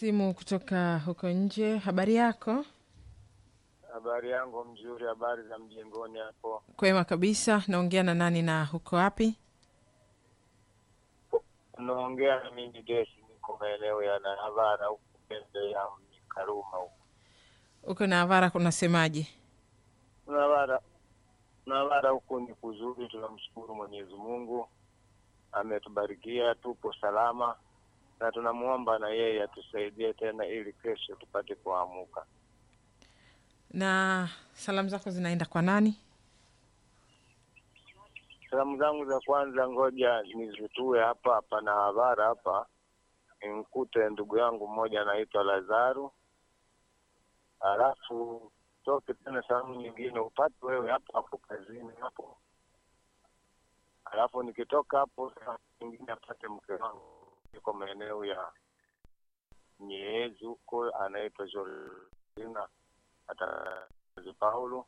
simu kutoka huko nje. Habari yako? Habari yangu mzuri. Habari za mjengoni hapo? Kwema kabisa. Naongea na nani na huko wapi? Unaongea na mimi Desi, niko maeneo ya Nahavara huku pembe ya Karuma huku Uko na Avara, kunasemaje? Nahavara. Nahavara huku ni kuzuri, tunamshukuru Mwenyezi Mungu ametubarikia, tupo salama na tunamwomba na yeye atusaidie tena ili kesho tupate kuamuka. Na salamu zako zinaenda kwa nani? Salamu zangu za kwanza, ngoja nizitue hapa hapa na Havara hapa, nimkute ndugu yangu mmoja anaitwa Lazaru, halafu toke tena salamu nyingine upate wewe hapo hapo kazini hapo, halafu nikitoka hapo salamu nyingine apate mke wangu yuko maeneo ya Nyehezi huko, anaitwa Jolina atazi Paulo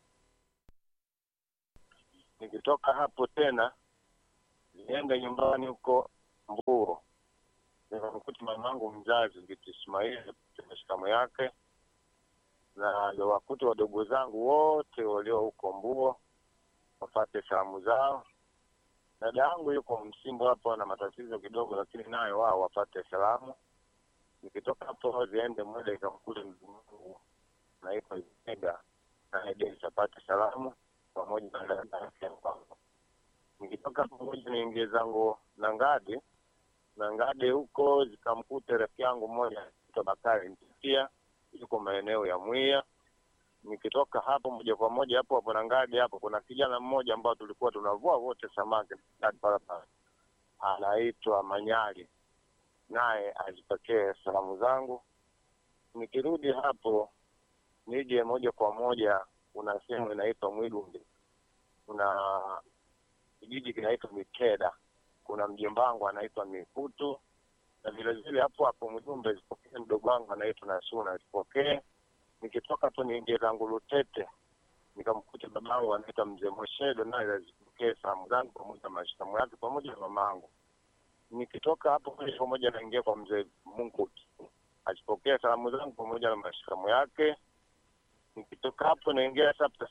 nikitoka hapo tena niende nyumbani huko Mbuo nikamkuta mamangu mzazi Biti Ismaili mashikamo yake na wakute wadogo zangu wote walio huko Mbuo wapate salamu zao. Dada yangu yuko Msimbo hapo na matatizo kidogo, lakini nayo wao wapate salamu. Nikitoka hapo ziende moja ikamkute ndugu wangu naitwa Ega naye Denis apate salamu pamoja na dada yake kwangu. Nikitoka pamoja niingie zangu na ngadi na ngadi huko zikamkute rafiki yangu mmoja anaitwa Bakari Mtikia yuko maeneo ya Mwiya. Nikitoka hapo moja kwa moja hapo hapo na ngadi hapo, kuna kijana mmoja ambao tulikuwa tunavua wote samaki barabara, anaitwa Manyali, naye azipokee salamu zangu. Nikirudi hapo nije moja kwa moja kuna sehemu inaitwa Mwilumbi, kuna kijiji kinaitwa Mikeda, kuna mjomba wangu anaitwa Mikutu, na vile vile hapo hapo Mwilumbi zipokee mdogo wangu anaitwa Nasuna zipokee. Nikitoka hapo niingie zangu Lutete, nikamkuta babangu anaitwa Mzee Moshedo, naye azipokee salamu zangu pamoja na mashikamu yake pamoja na mamangu. Nikitoka hapo moja kwa moja naingia kwa Mzee Munguti, azipokee salamu zangu pamoja na mashikamu yake nikitoka hapo naingia sasa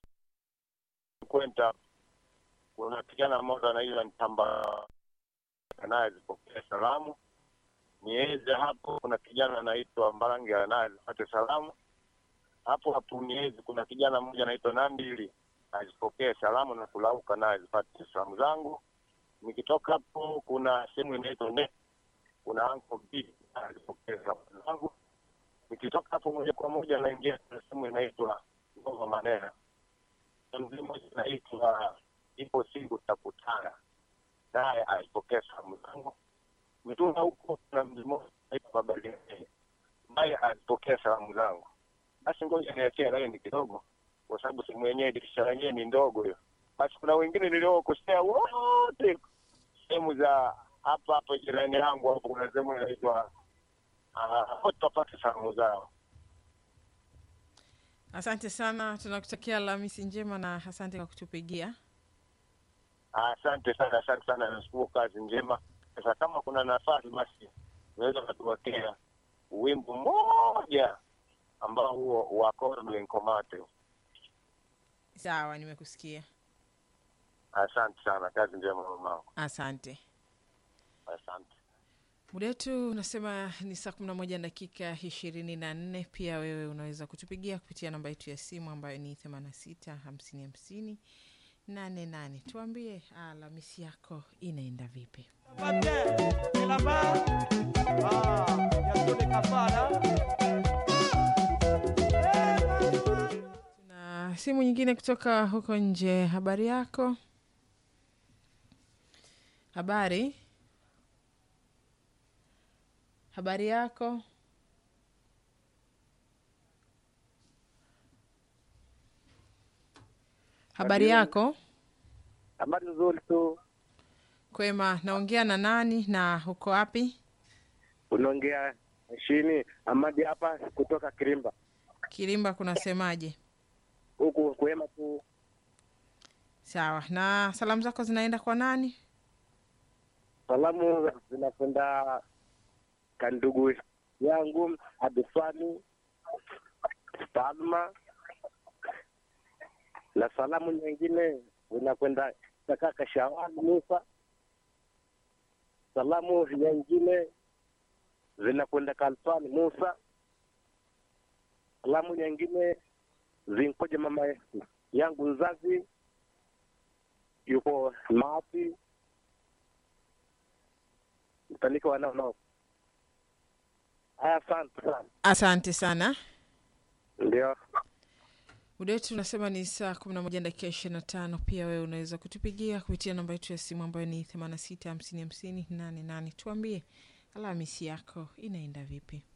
kwenda kuna kijana mmoja anaitwa Ntamba naye zipokea salamu. Nieze hapo kuna kijana anaitwa Mbarangi naye zipate salamu. Hapo hapo Niezi kuna kijana mmoja anaitwa Nambili azipokee salamu na kulauka naye zipate salamu zangu. Nikitoka hapo kuna sehemu inaitwa ne kuna anko B azipokee salamu zangu nikitoka hapo moja kwa moja naingia kwenye sehemu inaitwa Ngoma Manena, mzee mmoja inaitwa ipo siku takutana naye alipokea salamu zangu. Mituna huko kuna mzee mmoja anaitwa Baba Linene naye alipokea salamu zangu. Basi ngoja niachie laini kidogo, kwa sababu sehemu yenyewe dirisha lenyewe ni ndogo hiyo. Basi kuna wengine niliokosea wote sehemu za hapa hapa jirani yangu hapo, kuna sehemu inaitwa wote wapate salamu zao. Asante sana, tunakutakia Alhamisi njema na asante kwa kutupigia. Asante sana, asante sana, nashukuru, kazi njema. Sasa kama kuna nafasi, basi unaweza ukatuwekea wimbo mmoja ambao huo wa Cordon Nkomate. Sawa, nimekusikia. Asante sana, kazi njema mamangu, Asante. asante. Muda wetu unasema ni saa kumi na moja dakika ishirini na nne. Pia wewe unaweza kutupigia kupitia namba yetu ya simu ambayo ni themanini na sita hamsini hamsini nane nane. Tuambie Alhamisi yako inaenda vipi? Tuna simu nyingine kutoka huko nje. Habari yako? Habari, habari yako? Habari yako? Habari nzuri tu. Kwema, naongea na nani na uko wapi? Unaongea chini Amadi hapa kutoka Kirimba. Kilimba kunasemaje? Huku kwema tu. Sawa, na salamu zako zinaenda kwa nani? Salamu zinakwenda kandugu yangu Abiswani Palma, na salamu nyingine zinakwenda kwa kaka Shawali Musa. Salamu nyingine zinakwenda Kalfani Musa. Salamu nyingine zinkoja mama yangu mzazi yuko Maapi, mtalika wanao nao. Haya, asante sana. Asante sana. Ndio. Muda wetu unasema ni saa kumi na moja dakika ishirini na tano. Pia wewe unaweza kutupigia kupitia namba yetu ya simu ambayo ni themanini na sita hamsini hamsini nane nane. Tuambie Alhamisi yako inaenda vipi?